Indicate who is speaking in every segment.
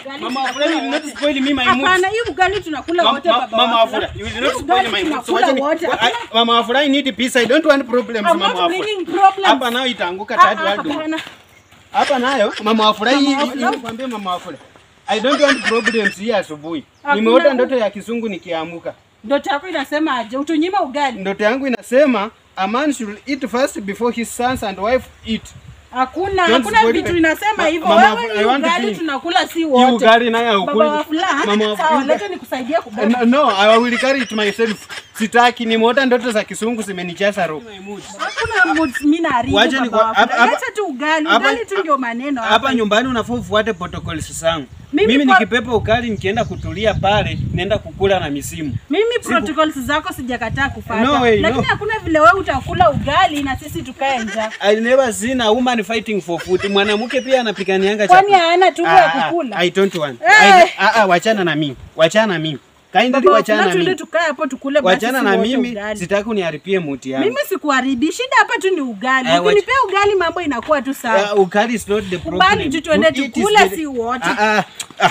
Speaker 1: ugali
Speaker 2: Mama
Speaker 1: tunakula
Speaker 2: Afura, you will not
Speaker 1: wote.
Speaker 2: spoil me my mood.
Speaker 1: Hapana, hii ugali tunakula
Speaker 2: Mama-
Speaker 1: wote
Speaker 2: ma-
Speaker 1: baba
Speaker 2: Mama
Speaker 1: Wafula.
Speaker 2: Afura, you will
Speaker 1: Hii
Speaker 2: not spoil
Speaker 1: ugali
Speaker 2: my mood. So
Speaker 1: tunakula
Speaker 2: wacha ni-
Speaker 1: wote.
Speaker 2: I- Mama Afura, I need peace. I don't want problems,
Speaker 1: I'm
Speaker 2: Mama
Speaker 1: not
Speaker 2: Afura.
Speaker 1: bringing problems.
Speaker 2: Hapa nayo itaanguka
Speaker 1: Ah,
Speaker 2: third
Speaker 1: ah,
Speaker 2: world war.
Speaker 1: hapana.
Speaker 2: Hapa nayo Mama Afura, hii
Speaker 1: Mama
Speaker 2: hii-
Speaker 1: Afura.
Speaker 2: hii nikwambie Mama Afura. I don't want problems hii asubuhi.
Speaker 1: Hakuna-
Speaker 2: Nimeota ndoto ya kisungu nikiamuka.
Speaker 1: Ndoto yako inasema aje? Utunyima ugali?
Speaker 2: Ndoto yangu inasema a man should eat first before his sons and wife eat.
Speaker 1: Hakuna,
Speaker 2: Don't
Speaker 1: hakuna
Speaker 2: spoil
Speaker 1: vitu
Speaker 2: the-
Speaker 1: inasema
Speaker 2: Ma-
Speaker 1: hivyo.
Speaker 2: Mama,
Speaker 1: Wewe
Speaker 2: I
Speaker 1: hii
Speaker 2: want to
Speaker 1: ugali
Speaker 2: clean.
Speaker 1: tunakula si
Speaker 2: Hii
Speaker 1: wote.
Speaker 2: ugali nayo
Speaker 1: Baba
Speaker 2: haukuli.
Speaker 1: Wafula,
Speaker 2: Mama Wafula.
Speaker 1: sawa, leta nikusaidie kubeba.
Speaker 2: No, no, I will carry it myself. Sitaki, nimeota ndoto za kisungu zimenijaza roho.
Speaker 1: Hakuna mood mimi naharibu
Speaker 2: Wacha ni
Speaker 1: baba
Speaker 2: kwa- hapa-
Speaker 1: Wafula.
Speaker 2: hapa-
Speaker 1: Leta tu ugali,
Speaker 2: hapa-
Speaker 1: ugali tu ndio maneno
Speaker 2: Hapa nyumbani unafaa ufuate protocols zangu.
Speaker 1: Mimi
Speaker 2: Mimi,
Speaker 1: kwa-
Speaker 2: nikipepa ukali nikienda kutulia pale, naenda kukula na misimu.
Speaker 1: Mimi protocols zako sijakataa kufuata.
Speaker 2: No way,
Speaker 1: Lakini
Speaker 2: no.
Speaker 1: hakuna vile wewe utakula ugali na sisi tukae njaa.
Speaker 2: I never seen a woman fighting for food. Mwanamke pia anapiganianga
Speaker 1: Kwani
Speaker 2: chakula.
Speaker 1: hana tumbo ya kukula?
Speaker 2: I don't want.
Speaker 1: Eh.
Speaker 2: I, ah, ah, wachana na mimi. Wachana na mimi. Kindly
Speaker 1: Baba
Speaker 2: wachana
Speaker 1: Wafula,
Speaker 2: na
Speaker 1: tuende
Speaker 2: mimi.
Speaker 1: tukae hapo tukule basi
Speaker 2: Wachana
Speaker 1: sisi
Speaker 2: na
Speaker 1: wote
Speaker 2: mimi,
Speaker 1: ugali.
Speaker 2: sitaki uniharibie muti yangu.
Speaker 1: Mimi sikuharibi, shida hapa tu ni ugali.
Speaker 2: Eh, wacha-
Speaker 1: Ukinipea ugali mambo inakuwa tu sawa.
Speaker 2: Uh, ukali is not the problem.
Speaker 1: Kubali tu tuende
Speaker 2: To eat is
Speaker 1: tukule
Speaker 2: very-
Speaker 1: si wote.
Speaker 2: Ah, ah, ah.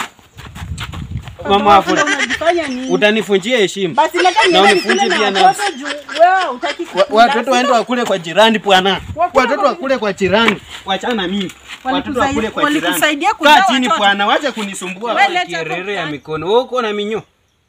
Speaker 1: Baba
Speaker 2: Mama
Speaker 1: Wafula,
Speaker 2: Afura,
Speaker 1: unajifanya nini?
Speaker 2: utanifunjia heshima.
Speaker 1: Basi leta
Speaker 2: Na
Speaker 1: niende
Speaker 2: unifunje
Speaker 1: nikule
Speaker 2: pia
Speaker 1: na
Speaker 2: nafsi.
Speaker 1: watoto juu wewe hutaki
Speaker 2: Wa-
Speaker 1: kukula.
Speaker 2: Watoto waende wakule kwa jirani bwana.
Speaker 1: Wakule
Speaker 2: Watoto
Speaker 1: kwa-
Speaker 2: wakule kwa jirani. Wachana na mimi. Watoto
Speaker 1: Walikusai-
Speaker 2: wakule kwa jirani.
Speaker 1: walikusaidia kuzaa
Speaker 2: Kaa chini
Speaker 1: watoto.
Speaker 2: bwana, wacha kunisumbua.
Speaker 1: Wewe leta hapo
Speaker 2: Kierere ya
Speaker 1: ugali.
Speaker 2: mikono. Wewe uko na minyo.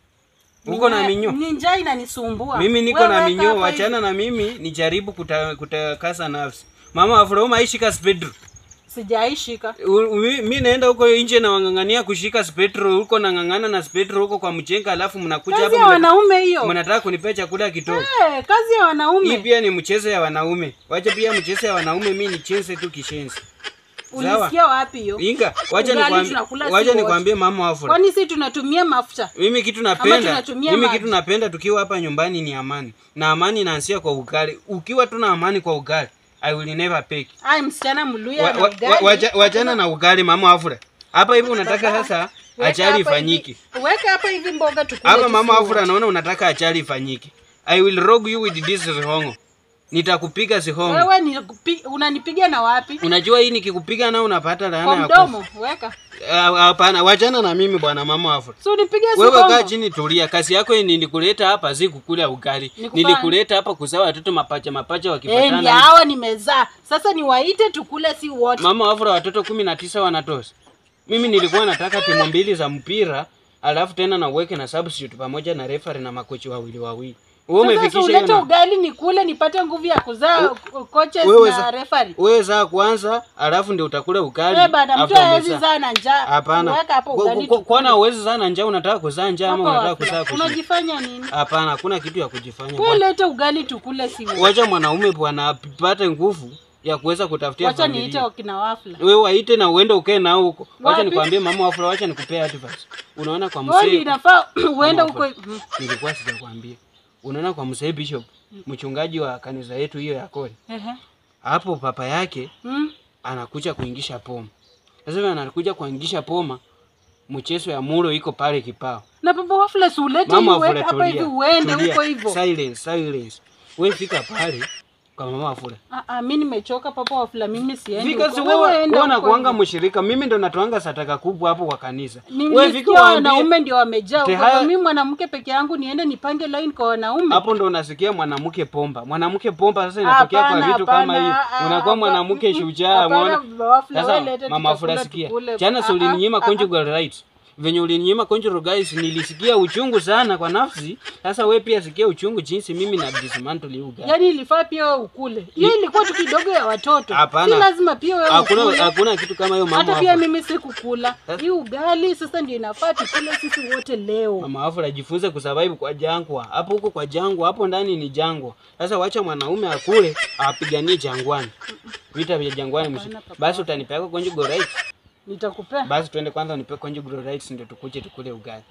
Speaker 2: Uko na minyo.
Speaker 1: Ni njaa inanisumbua.
Speaker 2: Mimi niko
Speaker 1: Wewe
Speaker 2: na
Speaker 1: weka
Speaker 2: minyo,
Speaker 1: hapa
Speaker 2: wachana na mimi nijaribu kuta- kutakasa nafsi. Mama Afro maishika spedro.
Speaker 1: hivi. Sijaishika.
Speaker 2: Mi naenda huko nje na wang'ang'ania kushika spetro huko nang'ang'ana na spetro huko kwa mchenga, alafu mnakuja
Speaker 1: Kazi
Speaker 2: hapa
Speaker 1: ya
Speaker 2: mna-
Speaker 1: wanaume hiyo.
Speaker 2: mnataka kunipea chakula kidogo.
Speaker 1: Eh, kazi ya
Speaker 2: Hii
Speaker 1: wanaume.
Speaker 2: pia ni mchezo ya wanaume. Wacha pia mchezo ya wanaume, mi nicheze tu kishenzi. Sawa.
Speaker 1: Ulisikia wapi hiyo?
Speaker 2: Inga, wacha
Speaker 1: Ugali
Speaker 2: nikwambie,
Speaker 1: tunakula si
Speaker 2: wacha
Speaker 1: wote.
Speaker 2: nikwambie mama Afro.
Speaker 1: Kwani si tunatumia mafuta?
Speaker 2: Mimi kitu
Speaker 1: Ama
Speaker 2: napenda,
Speaker 1: tunatumia
Speaker 2: mimi
Speaker 1: maji.
Speaker 2: kitu napenda tukiwa hapa nyumbani ni amani. Na amani inaanzia kwa ugali. Ukiwa tu na amani kwa ugali, I will never pick.
Speaker 1: Ai, msichana mluya
Speaker 2: Wa-
Speaker 1: na
Speaker 2: wa-
Speaker 1: ugali.
Speaker 2: wa- wacha- Wachana na ugali mama Afura. Hapa hivi unataka sasa
Speaker 1: Weka
Speaker 2: achari
Speaker 1: hapa hivi-
Speaker 2: ifanyike.
Speaker 1: Weka hapa hivi mboga tukule.
Speaker 2: Hapa
Speaker 1: tu
Speaker 2: mama
Speaker 1: si
Speaker 2: Afura
Speaker 1: wote.
Speaker 2: naona unataka achari ifanyike. I will rogue you with this zihongo. Nitakupiga zihongo.
Speaker 1: Wewe ni unanipiga na wapi?
Speaker 2: Unajua hii nikikupiga na unapata laana
Speaker 1: Kwa
Speaker 2: ya kufa.
Speaker 1: mdomo, weka.
Speaker 2: Ah, Hapana, wachana na mimi bwana mama Afura.
Speaker 1: Si unipige
Speaker 2: Wewe
Speaker 1: sikongo.
Speaker 2: kaa chini tulia. Kazi yako ni nilikuleta hapa si kukula ugali.
Speaker 1: Nikufanya.
Speaker 2: Nilikuleta hapa kuzaa watoto mapacha mapacha
Speaker 1: Eh, ndio
Speaker 2: wakifatana.
Speaker 1: hawa nimezaa. Sasa niwaite tukule si wote.
Speaker 2: Mama Afura watoto kumi na tisa wanatosha. Mimi nilikuwa nataka timu mbili za mpira alafu tena na uweke na substitute pamoja na referee na makochi wawili wawili. Wewe
Speaker 1: Sasa
Speaker 2: umefikisha
Speaker 1: ulete
Speaker 2: hiyo na
Speaker 1: ugali nikule nipate nguvu ya kuzaa coaches
Speaker 2: wewe
Speaker 1: na
Speaker 2: za-
Speaker 1: referee.
Speaker 2: wewe zaa kwanza alafu ndio utakula ukali.
Speaker 1: Eh, bana mtu
Speaker 2: after
Speaker 1: hawezi
Speaker 2: umezaa.
Speaker 1: zaa na njaa.
Speaker 2: Hapana.
Speaker 1: Weka hapo
Speaker 2: Kwa-
Speaker 1: ugali.
Speaker 2: kwa- Kwana uwezi sana njaa unataka kuzaa njaa ama
Speaker 1: Hapa
Speaker 2: unataka
Speaker 1: wafula.
Speaker 2: kuzaa kushinda.
Speaker 1: Unajifanya nini?
Speaker 2: Hapana, hakuna kitu ya kujifanya.
Speaker 1: Wewe
Speaker 2: bwana.
Speaker 1: lete ugali tukule si wote.
Speaker 2: Wacha mwanaume bwana apate nguvu ya kuweza kutafutia
Speaker 1: Wacha niite
Speaker 2: familia.
Speaker 1: wakina wafula.
Speaker 2: Wewe waite na uende ukae nao huko. Wacha
Speaker 1: Wapi?
Speaker 2: nikwambie mama Afro, wacha nikupea advice. Unaona kwa
Speaker 1: Wewe
Speaker 2: mzee
Speaker 1: inafaa uende
Speaker 2: Mama
Speaker 1: huko.
Speaker 2: Afro, nilikuwa sijakwambia. Unaona kwa mzee Bishop, mchungaji wa kanisa yetu hiyo ya Kore.
Speaker 1: Ehe.
Speaker 2: Hapo papa yake
Speaker 1: Mm.
Speaker 2: anakuja kuingisha poma. Sasa vile anakuja kuingisha poma, mchezo ya mulo iko pale kipao.
Speaker 1: Na baba wafula si ulete
Speaker 2: Mama
Speaker 1: hiyo
Speaker 2: Afura
Speaker 1: weka hapa hivi
Speaker 2: tulia.
Speaker 1: uende
Speaker 2: tulia.
Speaker 1: huko hivyo.
Speaker 2: Silence, silence. Wewe fika pale kwa mama Afura.
Speaker 1: Ah, ah, mimi nimechoka papa wafula, mimi siendi.
Speaker 2: Because
Speaker 1: huko.
Speaker 2: wewe
Speaker 1: enda
Speaker 2: wewe
Speaker 1: huko
Speaker 2: unakuanga
Speaker 1: hivyo.
Speaker 2: mshirika, mimi ndo natoanga sataka kubwa hapo kwa kanisa. Wewe
Speaker 1: Nilisikia
Speaker 2: fika waambie
Speaker 1: wanaume ndio wamejaa huko.
Speaker 2: Tehaya-
Speaker 1: Kwa mimi mwanamke peke yangu niende nipange line kwa wanaume.
Speaker 2: hapo ndo unasikia mwanamke pomba. Mwanamke pomba sasa inatokea kwa
Speaker 1: Hapana,
Speaker 2: vitu kama
Speaker 1: hapana,
Speaker 2: hivi.
Speaker 1: ah,
Speaker 2: Unakuwa
Speaker 1: hapa-
Speaker 2: mwanamke
Speaker 1: mm,
Speaker 2: shujaa,
Speaker 1: hapana,
Speaker 2: umeona?
Speaker 1: baba wafula,
Speaker 2: Sasa
Speaker 1: wewe lete
Speaker 2: mama
Speaker 1: tutakula
Speaker 2: Afura sikia.
Speaker 1: tukule.
Speaker 2: Jana
Speaker 1: Ah,
Speaker 2: si ulininyima
Speaker 1: ah, ah.
Speaker 2: conjugal rights. Venye ulininyima conjugal rights nilisikia uchungu sana kwa nafsi. Sasa wewe pia sikia uchungu jinsi mimi na dismantle hii ugali.
Speaker 1: Yaani ilifaa pia wewe ukule. Hiyo ilikuwa tu kidogo ya watoto.
Speaker 2: Hapana.
Speaker 1: Si lazima pia wewe
Speaker 2: Hakuna
Speaker 1: ukule.
Speaker 2: hakuna kitu kama hiyo mama.
Speaker 1: Hata pia
Speaker 2: Afura.
Speaker 1: mimi sikukula. Hii ugali sasa ndio inafaa tukule sisi wote leo.
Speaker 2: Mama Afura jifunze kusurvive kwa jangwa. Hapo huko kwa jangwa, hapo ndani ni jangwa. Sasa wacha mwanaume akule, apiganie jangwani. Vita vya jangwani msi.
Speaker 1: Hapana, papa.
Speaker 2: Basi utanipea conjugal rights.
Speaker 1: Nitakupea
Speaker 2: Basi tuende kwanza unipe conjugal rights ndio tukuje tukule ugali.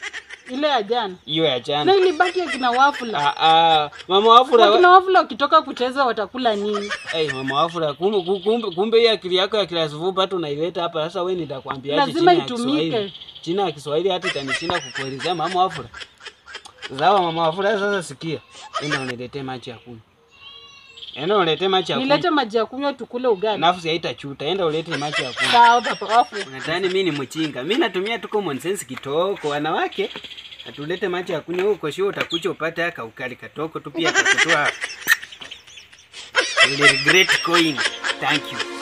Speaker 1: ile ya jana.
Speaker 2: Hiyo ya
Speaker 1: Na
Speaker 2: jana.
Speaker 1: ilibaki akina wafula.
Speaker 2: Ah ah, mama Afura.
Speaker 1: Wakina wafula wakitoka kucheza watakula nini?
Speaker 2: Hey, mama Afura, kumbe kumbe kumbe hii akili yako ya class vupa tu unaileta hapa. Sasa wewe nitakwambia
Speaker 1: Lazima
Speaker 2: China ya
Speaker 1: itumike.
Speaker 2: Kiswahili. China ya Kiswahili hata itanishinda kukuelezea mama Afura. Zawa mama Afura, sasa sikia. Enda uniletee maji ya kunywa. Enda ulete maji ya
Speaker 1: Nilete
Speaker 2: kunywa.
Speaker 1: maji ya kunywa tukule ugali.
Speaker 2: Nafsi haitachuta. Enda ulete maji ya kunywa.
Speaker 1: Sawa papa wafu.
Speaker 2: Unadhani mimi ni mchinga? Mimi natumia tu common sense kitoko. Wanawake atulete maji ya kunywa huko, sio utakuja upate aka ukali katoko tu pia kakutoa. Will regret going. Thank you.